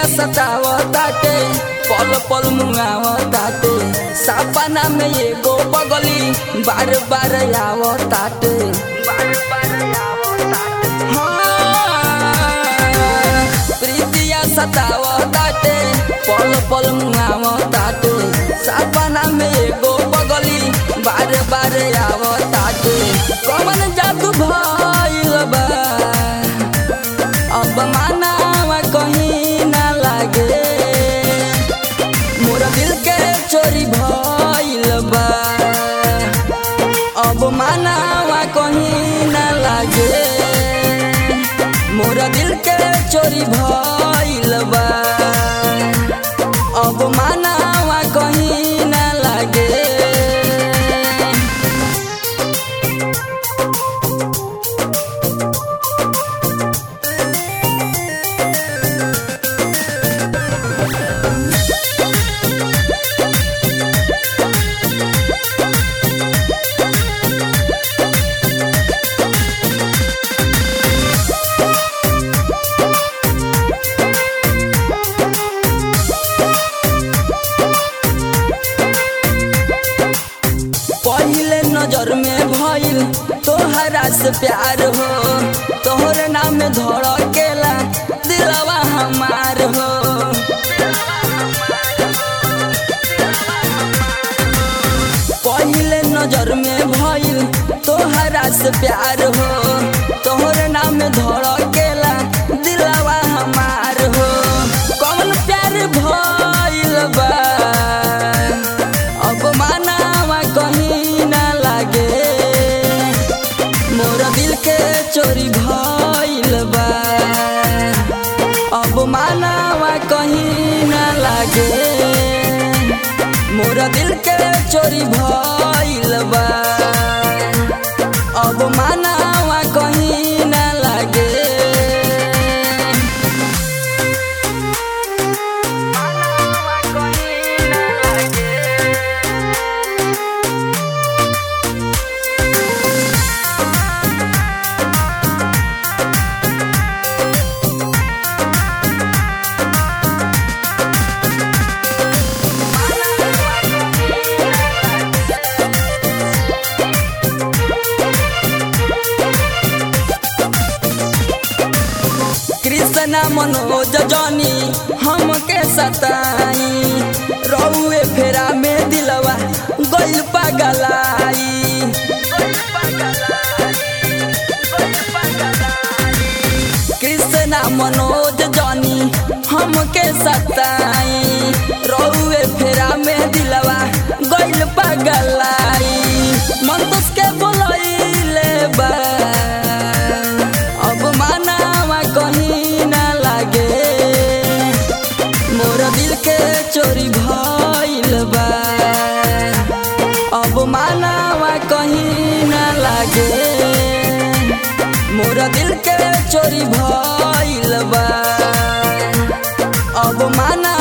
सतावताटे पल पल मुआवताटे सपना में एगो बगली बार बार आवताटे बार बार आवताटे हाँ, प्रीतिया सतावताटे पल पल मुआवताटे सपना में एगो बगली बार बार आवताटे कमन जादू भइल बा अब मानावा कहीं ना लागे मोरा दिल के चोरी भइल बा अब मानावा कहीं ना लागे मोरा दिल के चोरी भइल बा अब मानावा कहीं ना लागे पहले नजर में भइल तोहरा से प्यार हो तोहरे नाम धड़केला दिलवा हमार हो पहले नजर में भइल तोहरा से प्यार हो तोहरे नाम धड़केला दिलवा हमार हो कौन प्यार भइल बा अब मानावा कहीं ना लागे मोरा दिल के चोरी भइल बा अब मानावा कहीं ना लागे मोरा दिल के चोरी भइल बा अब मानावा कहीं ना लागे कृष्णा मनोज जनी हमके सताई रउए फेरा में दिलवा गइल पगलाई कृष्णा मनोज जनी हमके सताई रउए फेरा में दिलवा गइल पगलाई मन के बोलैले बा अब मानावा कहीं ना लागे मोरा दिल के चोरी भइल बा अब मानावा कहीं ना लागे मोरा दिल के चोरी भइल बा अब माना